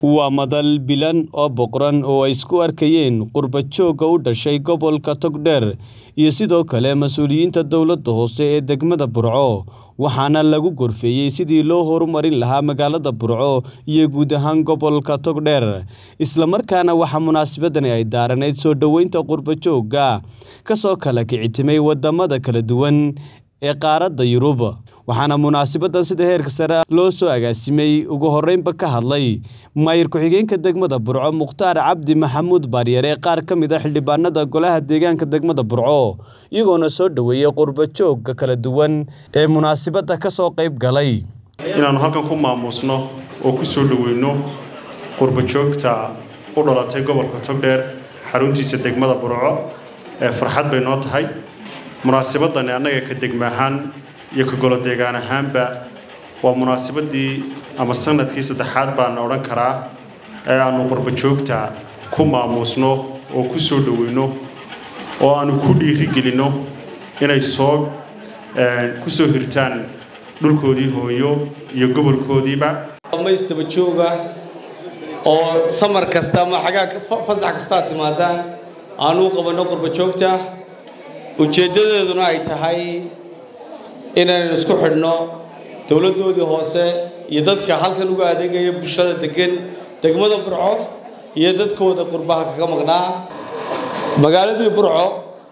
waa madal bilan oo boqoran oo ay isku arkayeen qurba joogga u dhashay gobolka togdheer iyo sidoo kale mas-uuliyiinta dowladda hoose ee degmada burco waxaana lagu gorfeeyey sidii loo horumarin lahaa magaalada burco iyo guud ahaan gobolka togdheer islamarkaana waxaa munaasabadani ay daaranayd soo dhoweynta qurba joogga kasoo kala kicitimay wadamada kala duwan ee qaaradda yurub waxaana munaasabadan sida heerka sare loo soo agaasimay ugu horeynba ka hadlay maayir ku-xigeenka degmada burco mukhtaar cabdi maxamuud baaryare qaar ka mid a xildhibaanada golaha deegaanka degmada burco iyagoona soo dhoweeyey qurba joogga kala duwan ee munaasabadda kasoo qayb galay inaannu halkan ku maamuusno oo ku soo dhoweyno qurba joogta u dhalatay gobolka togdheer xaruntiisa degmada burco ee farxad bay noo tahay munaasabadani annaga ka degma ahaan iyo ka golo deegaan ahaanba waa munaasabadii ama sanadkii saddexaad baana odhan karaa ee aannu qurba joogta ku maamuusno oo ku soo dhoweyno oo aannu ku dhiirigelinno inay soo ku soo hirtaan dhulkoodii hooyo iyo gobolkoodiiba maystaba jooga oo samar kasta ama xagaa fasax kastaa timaadaan aanu u qabanno qurba joogta ujeeddadeeduna ay tahay inaynu isku xidhno dowladdoodii hoose iyo dadka halkan uga adeegaya bulshada degan degmada burco iyo dadkooda qurbaha kaga maqnaa magaaladii burco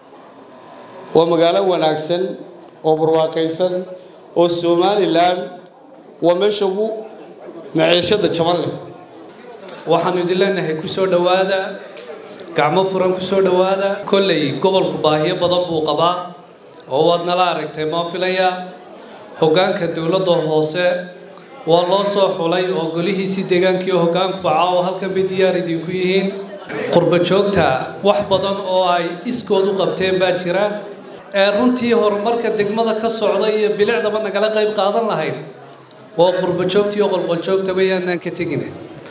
waa magaalo wanaagsan oo barwaaqaysan oo somalilan waa meesha ugu maciishada jaban leh waxaanu idin leenahay ku soo dhowaada gacmo furan ku soo dhowaada kolley gobolku baahiyo badan buu qabaa oo waad nala aragtay maa filaya hoggaanka dowladda hoose waa loo soo xulay oo golihiisii deegaankii hoggaanku baca oo halkan bay diyaar idinku yihiin qurba joogta wax badan oo ay iskood u qabteen baa jira ee runtii horumarka degmada ka socda iyo bilicdaba nagala qayb qaadan lahayd waa qurba joogta iyo qolqoljoogtaba yaanaan ka tegina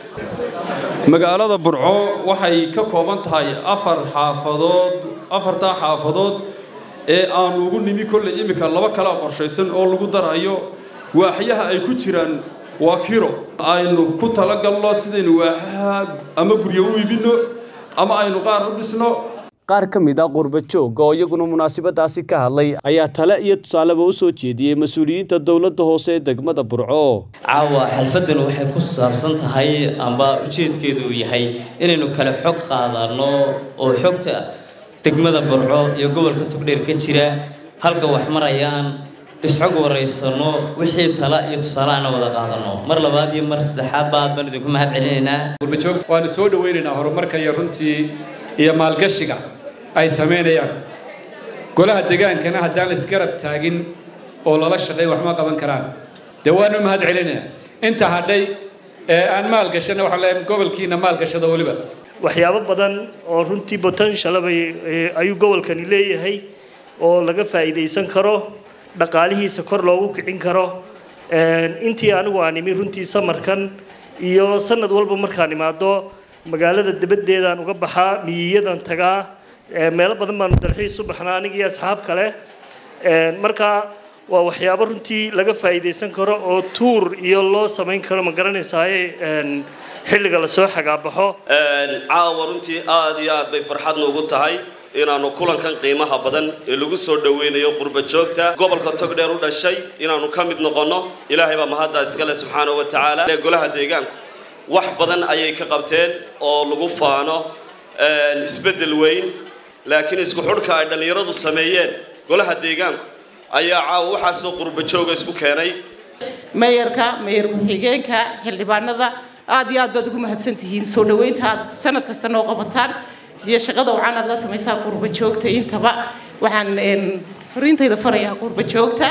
magaalada burco waxay ka kooban tahay afar xaafadood afartaa xaafadood ee aanu ugu nimi kolley iminka laba kala qorshaysan oo lagu darayo waaxyaha ay ku jiraan waa kiro aynu ku talagalno sidaynu waaxaha ama guryo u iibinno ama aynu qaar u dhisno qaar ka mid a qurba joogga oo iyaguna munaasabadaasi ka hadlay ayaa tale iyo tusaaleba u soo jeediyey mas-uuliyiinta dowladda hoose ee degmada burco caawa xalfaddan waxay ku saabsan tahay amba ujeedkeedu uu yahay inaynu kale xog qaadano oo xogta degmada burco iyo gobolka togdheer ka jira halka wax marayaan isxog waraysano wixii tala iyo tusaalaana wada qaadano mar labaad iyo mar saddexaad baad baan idinku mahad celinaynaa qurbajoogta waanu soo dhawaynaynaa horumarka iyo runtii iyo maalgashiga ay samaynayaan golaha degaankana haddaan la isgarab taagin oo lala shaqeey waxma qaban karaan dee waanu mahad celinayaa inta hadhay ee aan maalgashana waxaan leeyahay gobolkiina maalgashada weliba waxyaabo badan oo runtii potentialabay ayuu gobolkani leeyahay oo laga faa'iidaysan karo dhaqaalihiisa kor loogu kicin karo intii anigu aan imi runtii samarkan iyo sanad walba markaan imaado magaalada dabaddeedaan uga baxaa miyiyadan tagaa meelo badan baanu dalxiis u baxnaa aniga iyo asxaab kale marka waa waxyaabo runtii laga faa'iidaysan karo oo tuur iyo loo samayn karo ma garanaysaaye xilliga lasoo xagaabaxo caawa runtii aad iyo aad bay farxadna ugu tahay inaannu kulankan qiimaha badan ee lagu soo dhoweynayo qurba joogta gobolka togdheer u dhashay inaannu ka mid noqonno ilaahay baa mahaddaa iskale subxaanahu wa tacaala ee golaha deegaanku wax badan ayay ka qabteen oo lagu faano isbeddel weyn laakiin isku xudhka ay dhallinyaradu sameeyeen golaha deegaanku ayaa caawa waxaasoo qurba jooga isku keenay meeyarka meeyar ku-xigeenka xildhibaanada aad iyo aad baad ugu mahadsan tihiin soo dhoweynta aad sanad kasta noo qabataan iyo shaqada wacan aad la samaysaa qurba joogta intaba waxaan fariintayda farayaa qurba joogta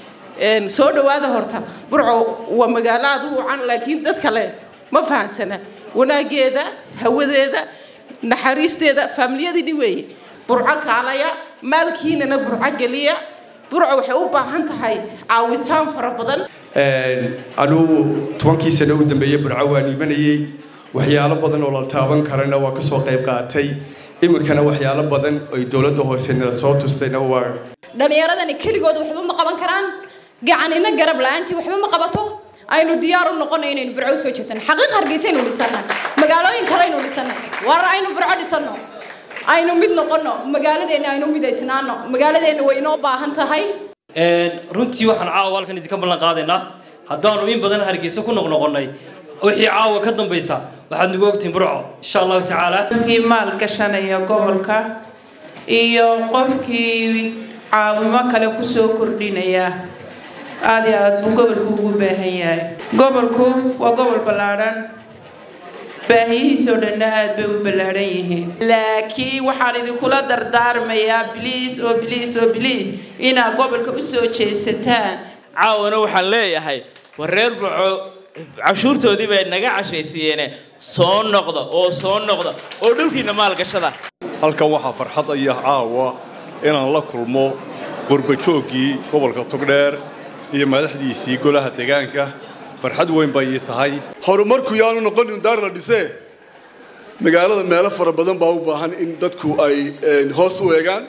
soo dhowaada horta burco waa magaalo aad u wacan laakiin dad kale ma fahansana wanaageeda hawadeeda naxariisteeda faamiliyadii weeye burco kaalaya maalkiinana burco geliya burco waxay u baahan tahay caawitaan fara badan anugu tobankii sano u dambeeyey burco waan iimanayey waxyaalo badan oo la taaban karana waa kasoo qayb qaatay iminkana waxyaalo badan oy dowladda hoose nala soo tustayna waa dhallinyaradani keligood waxba ma qaban karaan gacanina garab la-aantii waxba ma qabato aynu diyaar u noqono inaynu burco usoo jeesano xaqiiq hargeysaynu dhisannay magaalooyin kaleynu dhisannay war aynu burco dhisanno aynu mid noqono magaaladeenna aynu midaysnaano magaaladeenna way inoo baahan tahay runtii waxaan caawa halkan idinka ballan qaadaynaa haddaanu in badan hargeysa ku noqnoqonnay wixii caawa ka dambaysa waxaad nagu ogtihin burco insha allahu tacaala qofkii maal gashanaya gobolka iyo qofkii caawimo kale kusoo kordhinaya aad iyo aad buu gobolku ugu baahan yahay gobolku waa gobol ballaadhan baahiyihiisoo dhanna aad bay u ballaadhan yihiin laakiin waxaan idinkula dardaarmayaa biliis oo biliis oo biliis inaad gobolka u soo jeesataan caawana waxaan leeyahay war reer burco cashuurtoodii bay naga cashaysiiyeene soo noqda oo soo noqda oo dhulkiina maalgashada halkan waxaa farxad aya caawa inaan la kulmo qurbajooggii gobolka togdheer iyo madaxdiisii golaha deegaanka farxad weyn bay ii tahay horumarku yaanu noqonin daar la dhisee magaalada meelo fara badan baa u baahan in dadku ay hoos u eegaan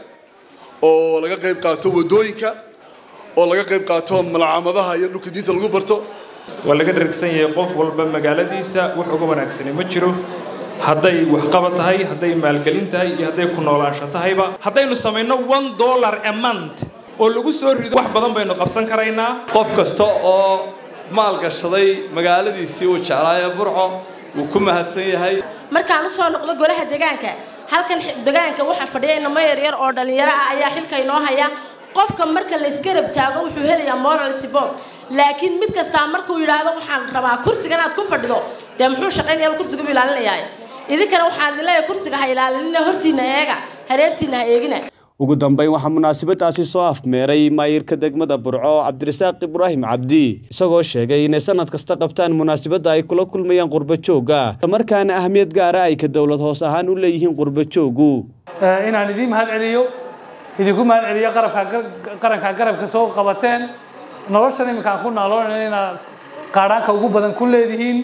oo laga qayb qaato waddooyinka oo laga qayb qaato malcamadaha iyo dhulka diinta lagu barto waa laga dhargsan yahay qof walba magaaladiisa wax uga wanaagsanay ma jiro hadday waxqabad tahay hadday maalgelin tahay iyo hadday ku noolaansho tahayba haddaynu samayno one dollar a month oo lagu soo rido wax badan baynu qabsan karaynaa qof kasta oo maalgashaday magaaladiisii uu jeclaayo burco wuu ku mahadsan yahay markaan usoo noqdo golaha deegaanka halkan deegaanka waxaa fadhiya inamo yaryar oo dhalinyaro ah ayaa xilka inoo haya qofka marka la isgarab taago wuxuu helayaa moral support laakiin mid kastaa markuu yidhaahdo waxaan rabaa kursigan aad ku fadhido dee muxuu shaqaynayaa kursigu ilaalinayaa idinkana waxaan idin leeyahay kursiga ha ilaalinina hortiina eega hareertiina ha eegina ugu dambeyn waxaa munaasabadaasi soo afmeeray maayirka degmada burco cabdirasaaq ibraahim cabdi isagoo sheegay inay sanad kasta qabtaan munaasabadda ay kula kulmayaan qurbajoogga islamarkaana ahmiyad gaara ay ka dowlad hoos ahaan u leeyihiin qurbajooggu inaan idiin mahad celiyo idinku mahad celiyo qarabka qaranka garabka soo qabateen noloshan iminkaan ku naaloonayna inaad qaadhaanka ugu badan ku leedihiin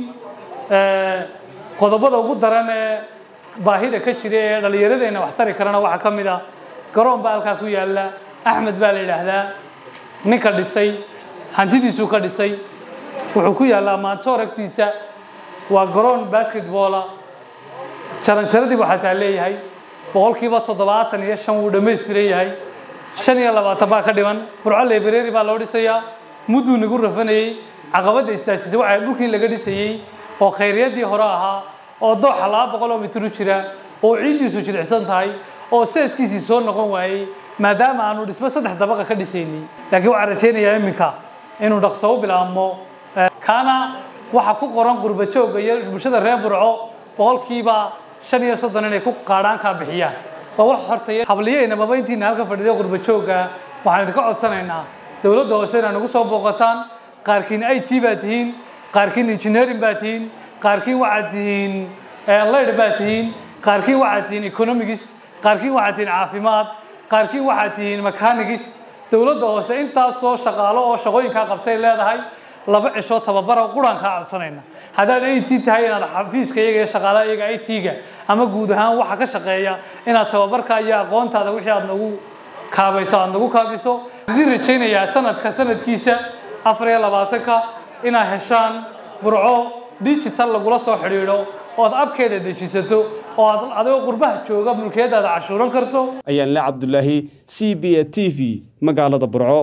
qodobada ugu daran ee baahida ka jira ee dhallinyaradeenna wax tari karana waxaa ka mid ah garoon baa halkaa ku yaalla axmed baa la yidhaahdaa ninka dhisay hantidiisuu ka dhisay wuxuu ku yaallaa maantoor agtiisa waa garoon basketboola jaranjaradii buu xataa leeyahay boqolkiiba toddobaatan iyo shan wuu dhammaystiran yahay shan iyo labaatan baa ka dhiman burco library baa loo dhisayaa mudduu nagu rafanayey caqabadda istaajisay waxaa dhulkii laga dhisayey oo khayriyaddii hore ahaa oo dooxa laba boqol oo mitir u jira oo ciiddiisu jilicsan tahay oo seeskiisii soo noqon waayey maadaama aanu dhismo saddex dabaqa ka dhisaynay laakiin waxaan rajaynayaa iminka inuu dhaqso u bilaabmo kaana waxaa ku qoran qurbajoogga iyo bulshada reer burco boqolkiiba shan iyo soddon inay ku qaadhaankaa bixiyaan waa wax hortaya habliyeyna maba intiina halka fadhiday qurbajoogga waxaan idinka codsanaynaa dowladda hoose inaad nagu soo booqataan qaarkiin i t baa tihiin qaarkiin engineering baa tihiin qaarkiin waxaad tihiin layd baa tihiin qaarkiin waxaad tihiin economics qaarkiin waxaad tihiin caafimaad qaarkiin waxaad tihiin mechanics dowladda hoose intaasoo shaqaalo oo shaqooyinkaa qabtay leedahay laba cisho tababara quraan kaa codsanayna haddaad i t tahay inaad xafiiska iyaga iyo shaqaalaha iyaga i t-ga ama guud ahaan waxa ka shaqeeya inaad tababarka iyo aqoontaada wixii aad nagu kaabayso aad nagu kaabiso idin rajaynayaa sanadka sanadkiisa afar iyo labaatanka inaad heshaan burco digital lagula soo xidhiidho ood abkeeda dejisato oo aad adigoo qurbaha jooga mulkiyadaada cashuuran karto ayaan le cabdulaahi c b a t v magaalada burco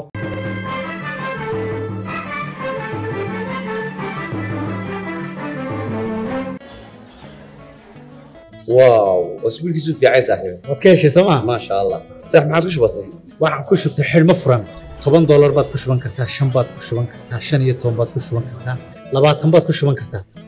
واو اسبوع كيسو في عايز صاحبي waad ka heshay sooma ما شاء الله صح ما عاد كش بسيط waxaan ku shubtay xidhmo furan toban doolar baad ku shuban kartaa shan baad ku shuban kartaa shan iyo toban baad ku shuban kartaa labaatan baad ku shuban kartaa